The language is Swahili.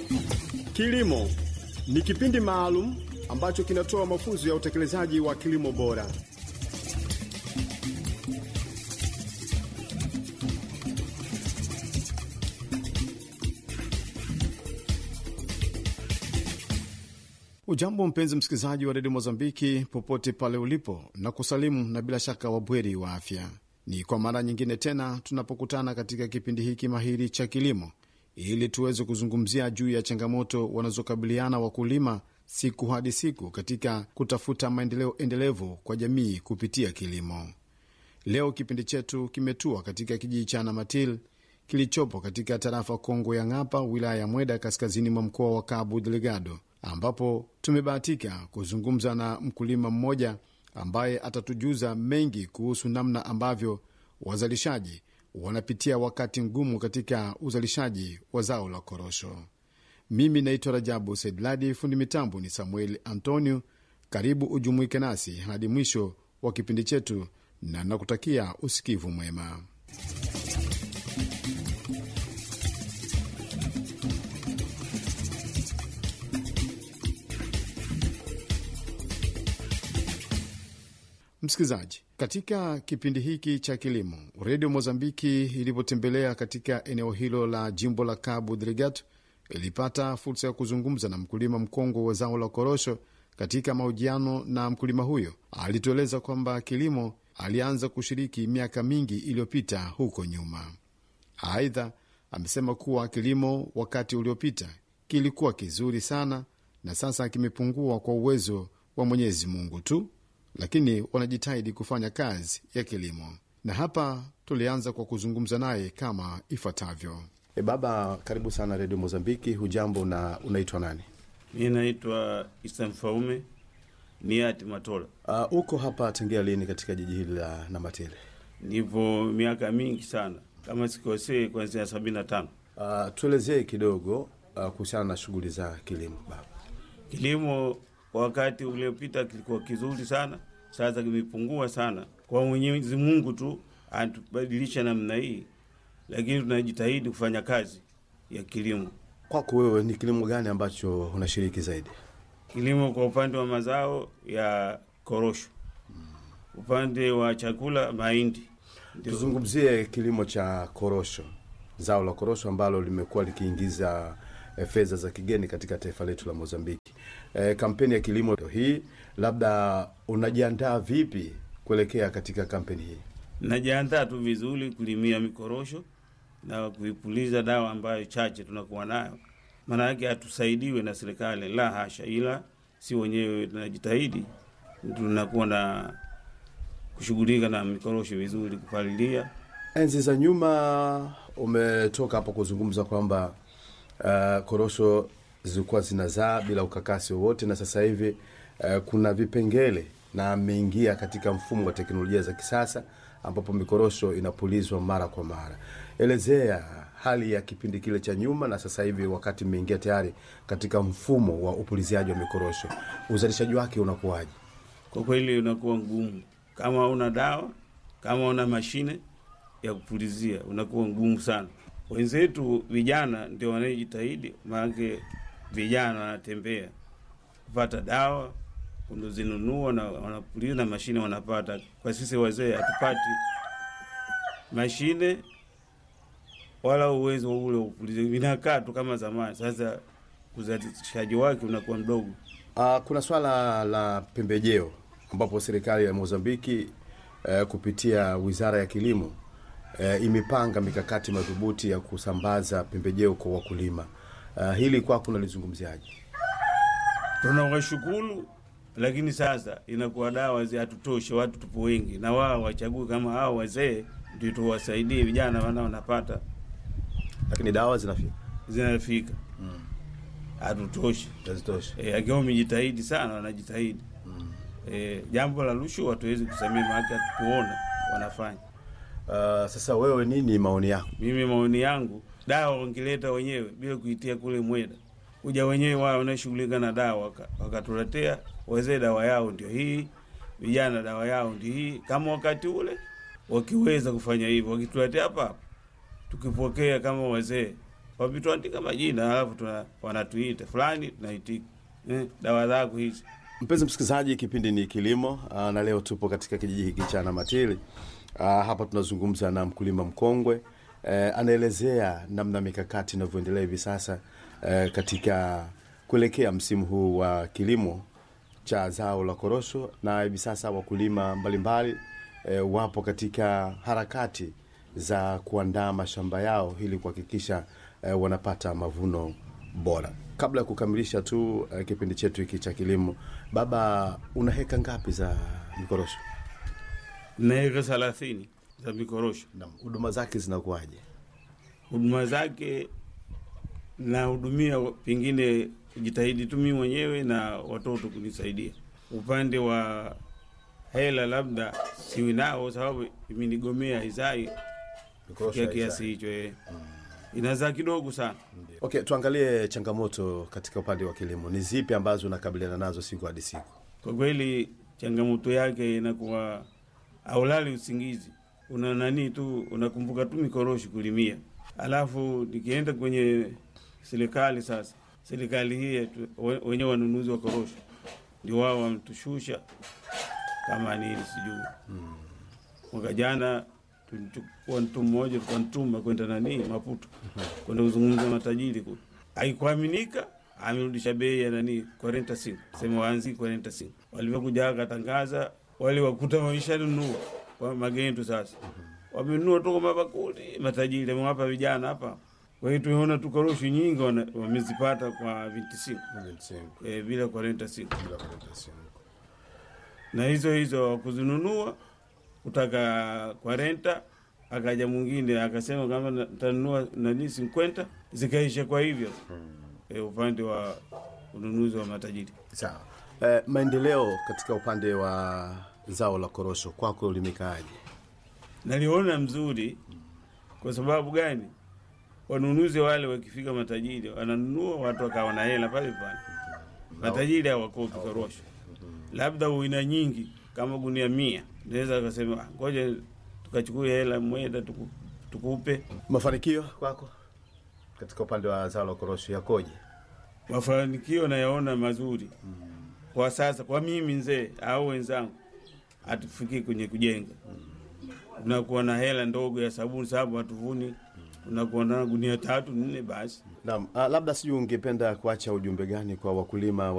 Kilimo ni kipindi maalum ambacho kinatoa mafunzo ya utekelezaji wa kilimo bora. Ujambo mpenzi msikilizaji wa redio Mozambiki popote pale ulipo, na kusalimu na bila shaka wabweri wa afya. Ni kwa mara nyingine tena tunapokutana katika kipindi hiki mahiri cha kilimo, ili tuweze kuzungumzia juu ya changamoto wanazokabiliana wakulima siku hadi siku katika kutafuta maendeleo endelevu kwa jamii kupitia kilimo. Leo kipindi chetu kimetua katika kijiji cha Namatil kilichopo katika tarafa Kongo ya Ng'apa, wilaya ya Mweda, kaskazini mwa mkoa wa Cabo Delgado, ambapo tumebahatika kuzungumza na mkulima mmoja ambaye atatujuza mengi kuhusu namna ambavyo wazalishaji wanapitia wakati mgumu katika uzalishaji wa zao la korosho. Mimi naitwa Rajabu Saidladi, fundi mitambo ni Samuel Antonio. Karibu ujumuike nasi hadi mwisho wa kipindi chetu, na nakutakia usikivu mwema. Msikilizaji, katika kipindi hiki cha kilimo, redio Mozambiki ilipotembelea katika eneo hilo la jimbo la Cabo Delgado ilipata fursa ya kuzungumza na mkulima mkongwe wa zao la korosho. Katika mahojiano na mkulima huyo, alitueleza kwamba kilimo alianza kushiriki miaka mingi iliyopita huko nyuma. Aidha, amesema kuwa kilimo wakati uliopita kilikuwa kizuri sana na sasa kimepungua kwa uwezo wa Mwenyezi Mungu tu lakini wanajitahidi kufanya kazi ya kilimo, na hapa tulianza kwa kuzungumza naye kama ifuatavyo. E, baba, karibu sana redio Mozambiki. Hujambo na unaitwa nani? Mi naitwa Isa Mfaume ni ati Matola. Uh, uko hapa tangia lini katika jiji hili la Namatele? Nipo miaka mingi sana, kama sikosee, kuanzia sabini na tano. Uh, tuelezee kidogo uh, kuhusiana na shughuli za kilimo baba. Kilimo wakati uliopita kilikuwa kizuri sana, sasa kimepungua sana. Kwa Mwenyezi Mungu tu atubadilisha namna hii, lakini tunajitahidi kufanya kazi ya kilimo. Kwako wewe ni kilimo gani ambacho unashiriki zaidi? Kilimo kwa upande wa mazao ya korosho, upande wa chakula mahindi. Ndio. Tuzungumzie kilimo cha korosho, zao la korosho ambalo limekuwa likiingiza eh, fedha za kigeni katika taifa letu la Mozambiki. Eh, kampeni ya kilimo hii, labda unajiandaa vipi kuelekea katika kampeni hii? Najiandaa tu vizuri kulimia mikorosho na kuipuliza dawa ambayo chache tunakuwa nayo, maana yake hatusaidiwe na serikali, la hasha, ila si wenyewe tunajitahidi, tunakuwa na kushughulika na mikorosho vizuri, kupalilia. Enzi za nyuma umetoka hapo kuzungumza kwamba uh, korosho zilikuwa zinazaa bila ukakasi wowote, na sasa hivi uh, kuna vipengele na ameingia katika mfumo wa teknolojia za kisasa ambapo mikorosho inapulizwa mara kwa mara. Elezea hali ya kipindi kile cha nyuma na sasa hivi, wakati mmeingia tayari katika mfumo wa upuliziaji wa mikorosho, uzalishaji wake unakuwaje? Kwa kweli unakuwa ngumu kama una dawa, kama una mashine ya kupulizia, unakuwa ngumu sana. Wenzetu vijana ndio wanayejitahidi, maanake vijana wanatembea kupata dawa kuzinunua na wanapuliza na mashine wanapata. Kwa sisi wazee hatupati mashine wala uwezo ule wa kupuliza, vinakaa tu kama zamani. Sasa uzalishaji wake unakuwa mdogo. Uh, kuna swala la pembejeo ambapo serikali ya Mozambiki uh, kupitia wizara ya kilimo uh, imepanga mikakati madhubuti ya kusambaza pembejeo kwa wakulima. Uh, hili kwako unalizungumziaje? Tunawashukuru, lakini sasa inakuwa dawa zi hatutoshe, watu tupo wengi, na wao wachague kama hao wazee ndio tuwasaidie vijana, wana wanapata Lakini dawa zinafika zinafika, hatutoshi. hazitoshi. E, akiwa wamejitahidi sana, wanajitahidi e, jambo la rushwa hatuwezi kusamia, maana hatukuona wanafanya. Uh, sasa wewe, nini maoni yako? Mimi maoni yangu, dawa wangileta wenyewe bila kuitia kule Mweda, kuja wenyewe wao wanashughulika na dawa waka- wakatuletea wazee, dawa yao ndio hii, vijana dawa yao ndio hii. Kama wakati ule wakiweza kufanya hivyo, wakituletea hapa hapa, tukipokea kama wazee, wavituandika majina, alafu tuna wanatuita fulani, tunaitika eh, dawa zako hizi. Mpenzi msikilizaji, kipindi ni Kilimo aa, na leo tupo katika kijiji hiki cha Namatili. Aa, hapa tunazungumza na mkulima mkongwe eh, anaelezea namna mikakati inavyoendelea hivi sasa eh, katika kuelekea msimu huu wa kilimo cha zao la korosho, na hivi sasa wakulima mbalimbali eh, wapo katika harakati za kuandaa mashamba yao ili kuhakikisha eh, wanapata mavuno bora. Kabla ya kukamilisha tu eh, kipindi chetu hiki cha kilimo, baba, una heka ngapi za mikorosho na eka thelathini za mikorosho. na huduma zake zinakuwaje? Huduma zake nahudumia, pengine kujitahidi tu mimi mwenyewe na watoto kunisaidia. Upande wa hela labda siwi nao, sababu imenigomea izai Mikorosho ya haizai. kiasi hicho eh. Inazaa kidogo sana. Okay, tuangalie changamoto katika upande wa kilimo. Ni zipi ambazo unakabiliana nazo siku hadi siku? Kwa kweli changamoto yake inakuwa aulali usingizi, una nani tu, unakumbuka tu mikorosho kulimia. Alafu nikienda kwenye serikali sasa, serikali hii yetu, we- wenyewe wanunuzi wa korosho ndio wao wametushusha kama nini sijui. Mwaka jana tulichukua mtu mmoja tukantuma kwenda nani Maputo kwenda kuzungumza na matajiri kule, haikuaminika amerudisha bei ya nani kwa renta simu, sema waanzi kwa renta simu. Walivyokuja akatangaza, wale wakuta waishanunua kwa magendo sasa, wamenunua toka mabakuli, matajiri amewapa vijana hapa. Kwa hiyo tumeona tu korosho nyingi wana- wamezipata kwa vinti simu e, bila kwa renta simu na hizo hizo kuzinunua kutaka kwa renta. Akaja mwingine akasema kama na- tanunua nani sinkwenta, zikaisha kwa hivyo e, upande wa ununuzi wa matajiri. Sawa. Eh, maendeleo katika upande wa zao la korosho kwako limekaaje? Naliona mzuri. Kwa sababu gani? Wanunuzi wale wakifika matajiri wananunua, watu wakawa na hela pale pale. Matajiri hawakopi korosho, labda uina nyingi kama gunia mia, naweza akasema "Ah, ngoja tukachukua hela mwenda tuku, tukupe Mafanikio kwako katika upande wa zao la korosho yakoje? mafanikio nayaona mazuri kwa sasa, kwa mimi mzee au wenzangu, hatufikii kwenye kujenga. Tunakuwa na hela ndogo ya sabuni, sababu hatuvuni, tunakuwa na gunia tatu nne basi. Naam, ah, labda sijui ungependa kuacha ujumbe gani kwa wakulima